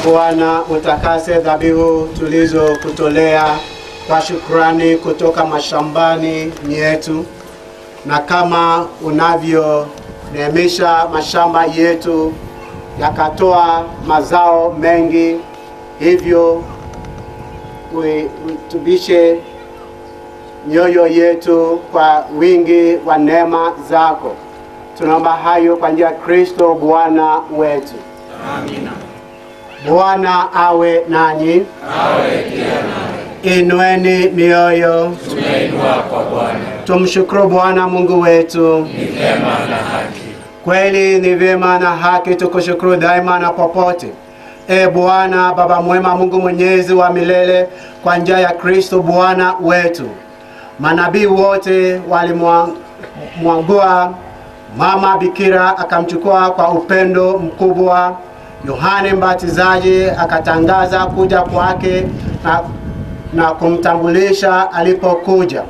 Bwana, utakase dhabihu tulizokutolea kwa shukrani kutoka mashambani yetu, na kama unavyoneemisha mashamba yetu yakatoa mazao mengi, hivyo uitubishe mioyo yetu kwa wingi wa neema zako. Tunaomba hayo kwa njia ya Kristo Bwana wetu. Amina. Bwana awe nanyi, Awe pia nawe. inueni mioyo, Tumeinua kwa Bwana. tumshukuru Bwana Mungu wetu. Ni vyema na haki. Kweli ni vyema na haki tukushukuru daima na popote. E Bwana Baba mwema, Mungu mwenyezi wa milele, kwa njia ya Kristo Bwana wetu, manabii wote walimwangua mama Bikira, akamchukua kwa upendo mkubwa. Yohane Mbatizaji akatangaza kuja kwake na, na kumtambulisha alipokuja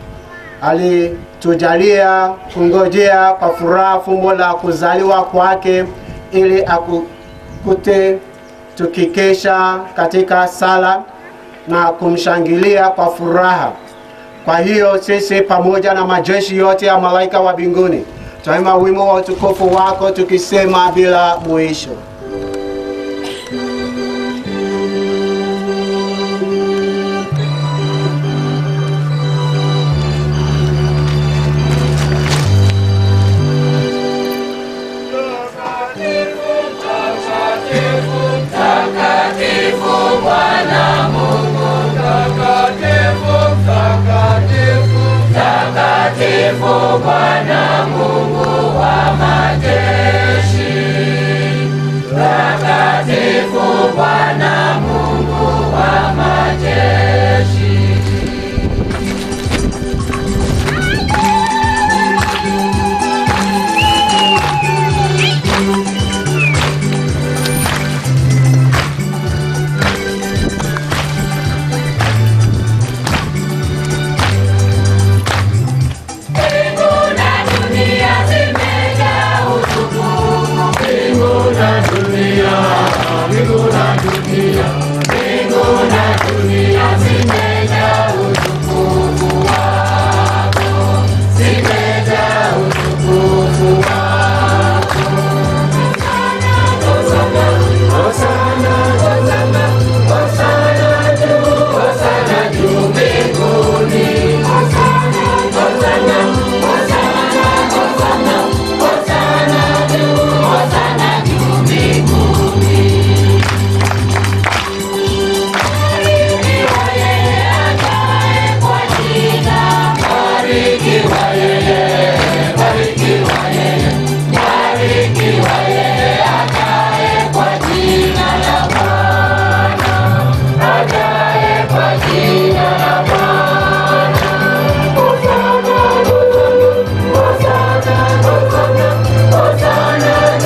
alitujalia kungojea kwa furaha fumbo la kuzaliwa kwake ili akukute tukikesha katika sala na kumshangilia kwa furaha. Kwa hiyo sisi pamoja na majeshi yote ya malaika wa mbinguni twaimba wimbo wa utukufu wako tukisema bila mwisho.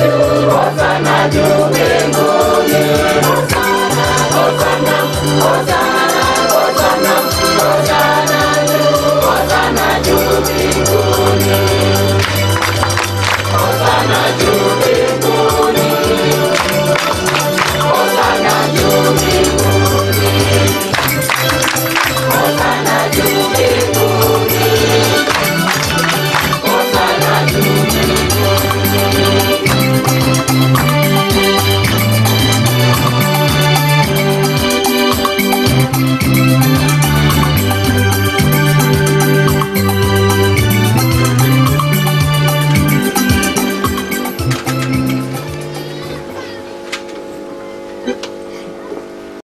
Hosanna,